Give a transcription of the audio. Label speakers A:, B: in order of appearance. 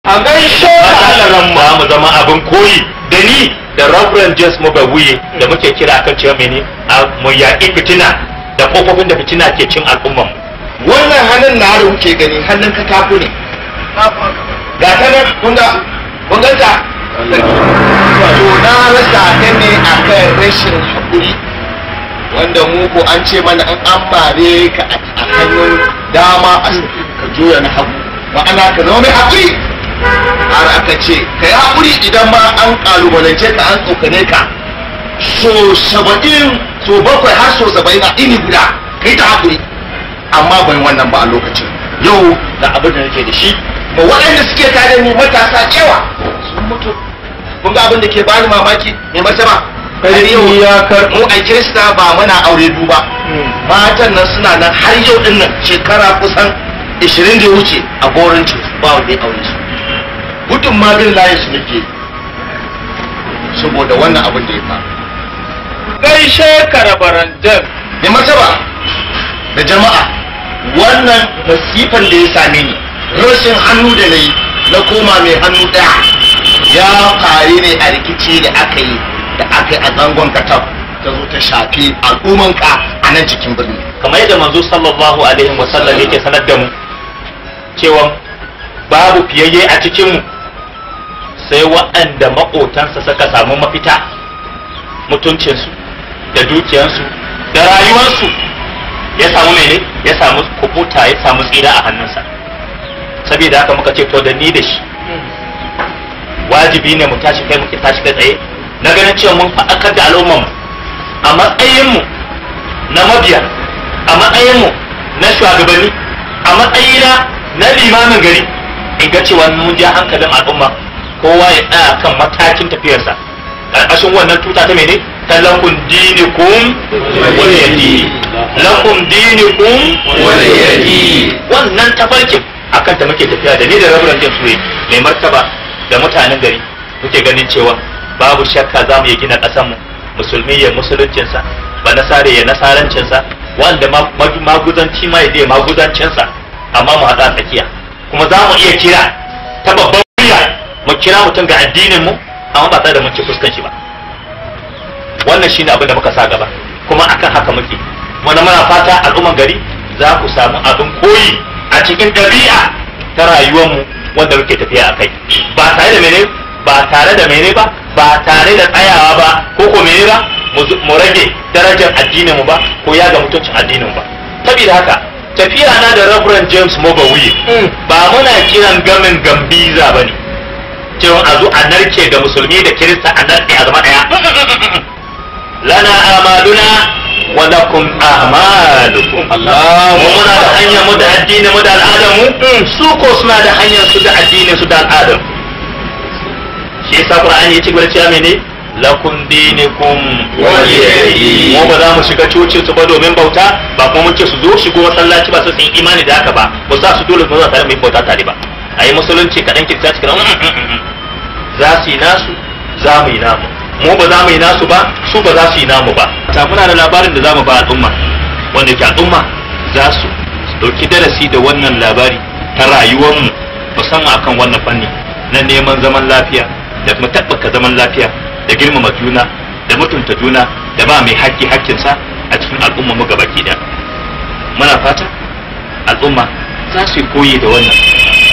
A: a gaishe
B: Allah ma mu zama abin koyi da ni da Reverend James Mugabuye da muke kira kan cewa mene a mu yaƙi fitina da kofofin da fitina ke cin al'umman mu
A: wannan hannun na da kuke gani hannun katako ne ga ta nan kun ga kun ganta to na rasa ta ne akan rashin haƙuri wanda mu ko an ce mana an an mare ka a hannun dama a ka juya na hagu ma'ana ka zama mai haƙuri har aka ce ka yi haƙuri idan ma an ƙalubalance ka an tsokane ka so saba'in so bakwai har so saba'in a ini guda ka yi ta haƙuri amma ban wannan ba a lokacin yau da abin da nake da shi ba waɗanda suke tare ni matasa yawa sun mutu kun ga abin da ke bani mamaki mai martaba har yau
C: ya kar
A: mu a kirista ba muna aure duba matan nan suna nan har yau din nan shekara kusan 20 da ya wuce a gorin ba wanda ya aure su gudun ma bin layin su nake saboda wannan abin da ya faru
C: gaishe karabarandan
A: mai martaba da jama'a wannan masifan da ya same ni rashin hannu da na yi na koma mai hannu ɗaya ya faru ne a rikici da aka yi da aka yi a zangon katab ta zo ta shafi al'ummanka a nan cikin birni
B: kamar yadda manzo sallallahu alaihi wa sallam yake sanar da mu cewa babu fiyayye a cikin mu sai waɗanda maƙotansa suka samu mafita mutuncinsu da dukiyarsu da rayuwarsu ya samu mene ya samu kubuta ya samu tsira a hannunsa saboda haka muka ce to da ni da shi wajibi ne mu tashi kai muke tashi kai tsaye na ganin cewa mun faɗakar da al'ummar mu a matsayinmu na mabiya a matsayinmu na shugabanni a matsayina na limamin gari in ga cewa mun ja hankalin al'umma kowa ya tsaya kan matakin tafiyarsa ƙarƙashin wannan tuta ta mene ta lakum dinikum wani yadi lakum dinikum
A: wani yadi.
B: wannan tafarkin akan ta muke tafiya da ni da raburan jin suwe mai martaba da mutanen gari muke ganin cewa babu shakka za mu yi gina ƙasanmu musulmi ya musuluncinsa ba nasare ya nasarancinsa wanda ma- ma- maguzanci ma ya je maguzancinsa amma mu haɗa tsakiya kuma za mu iya kira ta babban murya mu kira mutum ga addinin mu amma ba tare da mun ci fuskan shi ba wannan shine abin da muka sa gaba kuma akan haka muke wanda muna fata al'umman gari za ku samu abin koyi a cikin ɗabi'a ta rayuwarmu wanda muke tafiya a kai ba tare da mene ba tare da mene ba ba tare da tsayawa ba ko ko mene ba mu zu- mu rage darajar addinin mu ba ko ya ga mutuncin addinin mu ba saboda haka tafiya na da Reverend James Mogawuye ba muna kiran gamin gambiza bane cewa a zo a narke da musulmi da kirista a narke a zama daya lana amaluna wa lakum a'malukum Allah mu muna da hanyar mu da addini mu da al'adar mu su ko suna da hanyar su da addinin su da al'adar shi yasa Qur'ani ya ci gaba da cewa mene lakum dinikum
A: waliyadi.
B: mu ba za mu shiga coci su ba domin bauta ba kuma mun ce su zo shigo masallaci ba su sun yi imani da haka ba ba sa su dole su zo tare mu yi bauta tare ba a yi musulunci kaɗan kiristanci kaɗan za su yi nasu za mu yi namu mu ba za mu yi nasu ba su ba za su yi namu ba ta muna da labarin da za mu ba al'umma wanda ke al'umma za su ɗauki darasi da wannan labari ta rayuwarmu musamman akan wannan fanni na neman zaman lafiya da kuma tabbaka zaman lafiya da girmama juna da mutunta juna da ba mai haƙƙi haƙƙinsa a cikin al'umma mu gabaki ɗaya muna fata al'umma za su yi koyi da wannan